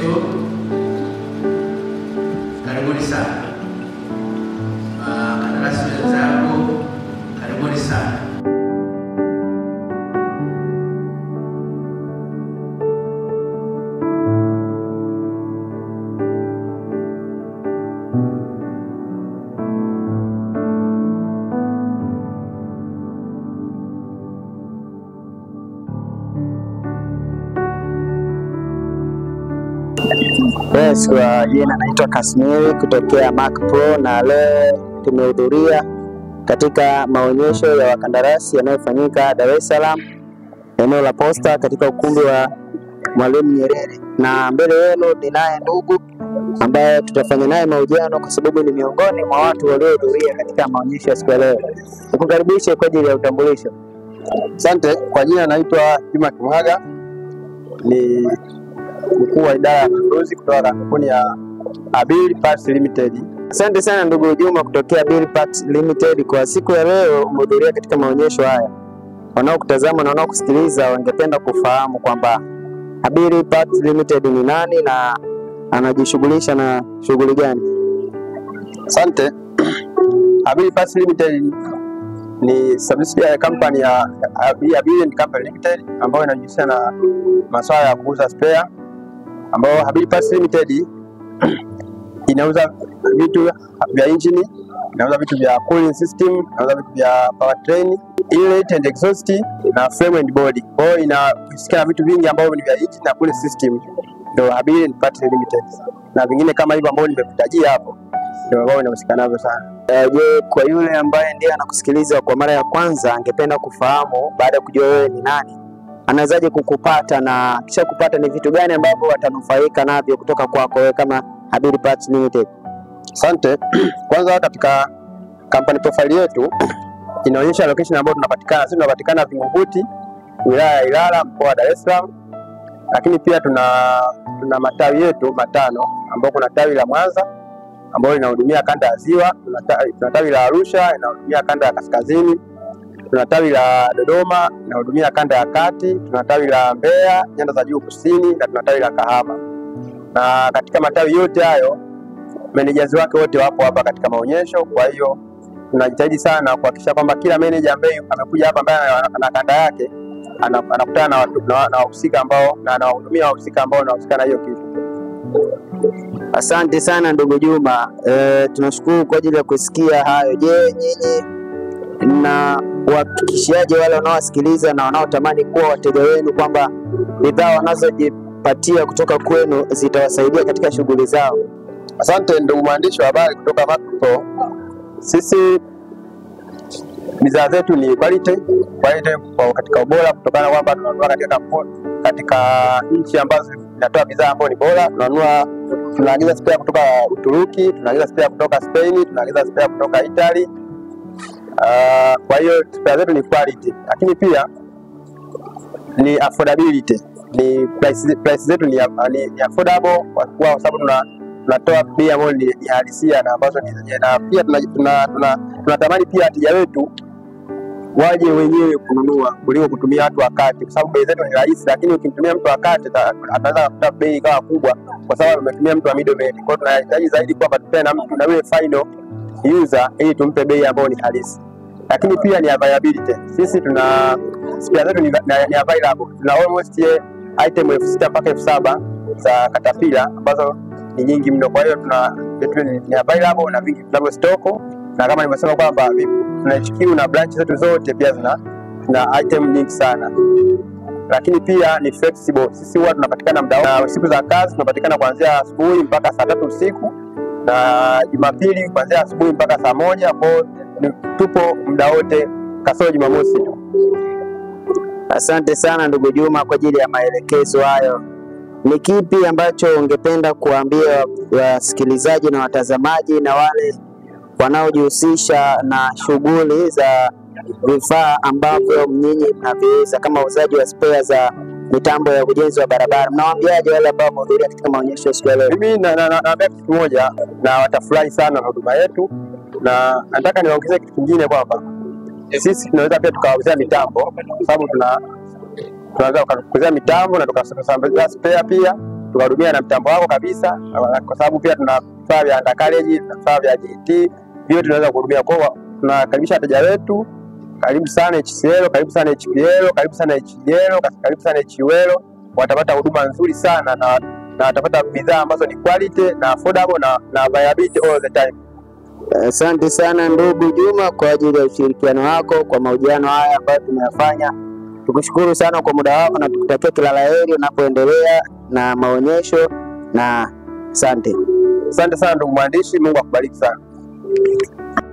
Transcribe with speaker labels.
Speaker 1: maelekezo. Karibuni sana wakandarasi wenzangu, karibuni sana.
Speaker 2: Yes, kwa jina naitwa Kasmiri kutokea Mac Pro na leo tumehudhuria katika maonyesho ya wakandarasi yanayofanyika Dar es Salaam eneo la Posta katika ukumbi wa Mwalimu Nyerere, na mbele yenu ninaye ndugu ambaye tutafanya naye mahojiano kwa sababu ni miongoni mwa watu waliohudhuria katika maonyesho ya siku ya leo. Nikukaribishe kwa ajili ya utambulisho.
Speaker 3: Asante. Kwa jina naitwa Juma Kimwaga, ni mkuu wa idara ya manunuzi kutoka kampuni ya Abil Parts Limited.
Speaker 2: Asante sana ndugu Juma kutokea Bill Parts Limited. Kwa siku ya leo umehudhuria katika maonyesho haya. Wanaokutazama na wanaokusikiliza wangependa kufahamu kwamba Abil Parts Limited ni nani na anajishughulisha na shughuli gani?
Speaker 3: Asante. Abil Parts Limited ni subsidiary company ya Abil Abil Company Limited ambayo inajihusisha na masuala ya kuuza spare, ambayo Abil Parts Limited inauza vitu vya engine, inauza vitu vya cooling system, inauza vitu vya powertrain, inlet and exhaust na frame and body. Kwa hiyo inahusika na vitu vingi ambavyo ni vya engine na cooling system, ndio Abil Parts Limited, na vingine kama hivyo ambavyo nimekutajia hapo ndio ambao inahusika navyo sana.
Speaker 2: Eh, Je, kwa yule ambaye ndiye anakusikiliza kwa mara ya kwanza angependa kufahamu baada ya kujua wewe ni nani, anawezaje kukupata na kisha kupata ni vitu gani ambavyo watanufaika navyo kutoka kwako wewe kama Abil Parts Limited?
Speaker 3: Asante. Kwanza katika company profile yetu inaonyesha location ambayo tunapatikana. Sisi tunapatikana Vingunguti, wilaya ya Ilala, mkoa wa Dar es Salaam, lakini pia tuna tuna matawi yetu matano ambao kuna tawi la Mwanza ambalo linahudumia kanda ya Ziwa, tuna tawi- tuna tawi la Arusha linahudumia kanda ya Kaskazini, tuna tawi la Dodoma linahudumia kanda ya Kati, tuna tawi la Mbeya nyanda za juu kusini, na tuna tawi la Kahama. Na katika matawi yote hayo managers wake wote wapo hapa katika maonyesho. Kwa hiyo tunajitahidi sana kuhakikisha kwamba kila manager ambaye amekuja hapa ambaye ana- ana kanda yake ana- anakutana na watu- na- na wahusika ambao na anawahudumia wahusika ambao wanahusika na hiyo kitu.
Speaker 2: Asante sana ndugu Juma. E, tunashukuru kwa ajili ya kusikia hayo. Je, nyinyi na wahakikishiaje wale wanaowasikiliza na wanaotamani kuwa wateja wenu kwamba bidhaa wanazojipatia kutoka kwenu zitawasaidia katika shughuli zao?
Speaker 3: Asante ndugu mwandishi wa habari kutoka Macpro. Sisi bidhaa zetu ni quality, quality kwa katika ubora, kutokana na kwamba tunanunua katika kampuni katika nchi ambazo zinatoa bidhaa ambayo ni bora. Tunanunua, tunaagiza spare kutoka Uturuki, tunaagiza spare kutoka Spain, tunaagiza spare kutoka Italy. Uh, kwa hiyo spare zetu ni quality, lakini pia ni affordability, ni price, price zetu ni, ni, ni affordable kwa kuwa- kwa sababu tuna tunatoa bei ambayo ni, ni halisia na ambazo ni zenyewe, na pia tunatamani tuna, tuna, tunatamani pia wateja wetu waje wenyewe kununua kuliko kutumia watu wa kati, kwa sababu bei zetu ni rahisi, lakini ukimtumia mtu wa kati ata- ataweza kukuta bei ikawa kubwa, kwa sababu umetumia mtu wa middleman. Kwa hiyo tunahitaji zaidi kwamba tupewe na mtu na yule final user ili tumpe bei ambayo ni halisi, lakini pia ni availability. Sisi tuna spare zetu ni, ni, ni available, tuna almost eh, item elfu sita mpaka elfu saba za Caterpillar ambazo ni nyingi mno. Kwa hiyo tuna vitu ni, ni available na vingi tunavyo stoko, na kama nilivyosema kwamba vi- tuna HQ na branch zetu zote pia zina na item nyingi sana, lakini pia ni flexible. Sisi huwa tunapatikana muda wote. na siku za kazi tunapatikana kuanzia asubuhi mpaka saa tatu usiku na Jumapili kuanzia asubuhi mpaka saa moja. Kwa hiyo ni- tupo muda wote kasoro Jumamosi tu.
Speaker 2: Asante sana ndugu Juma kwa ajili ya maelekezo hayo. Ni kipi ambacho ungependa kuambia wasikilizaji na watazamaji na wale wanaojihusisha na shughuli za vifaa ambavyo nyinyi mnaviuza kama uuzaji wa spare za mitambo ya ujenzi wa barabara? Mnawaambiaje wale ambao wamehudhuria katika maonyesho ya siku ya leo?
Speaker 3: Mimi na- na- na- naambia kitu kimoja, na watafurahi sana na huduma yetu, na nataka niwaongezee kitu kingine kwamba sisi tunaweza pia tukawauzia mitambo, kwa sababu tuna tunaweza tukakuuzia mitambo na tukasambazia spare pia, tukahudumia na mtambo wako kabisa, kwa sababu pia tuna vifaa vya undercarriage, tuna vifaa vya GT, vyote tunaweza kuhudumia. Kwa hiyo tunakaribisha wateja wetu, karibu sana HCL, karibu sana HPL, karibu sana HGL, karibu sana HUL. Watapata huduma nzuri sana na, na watapata bidhaa ambazo ni quality na affordable na, na availability all the time.
Speaker 2: Asante sana ndugu Juma kwa ajili ya ushirikiano wako kwa mahojiano haya ambayo tumeyafanya. Tukushukuru sana kwa muda wako na tukutakia kila la heri unapoendelea na maonyesho na asante.
Speaker 3: Asante sana ndugu mwandishi, Mungu akubariki sana.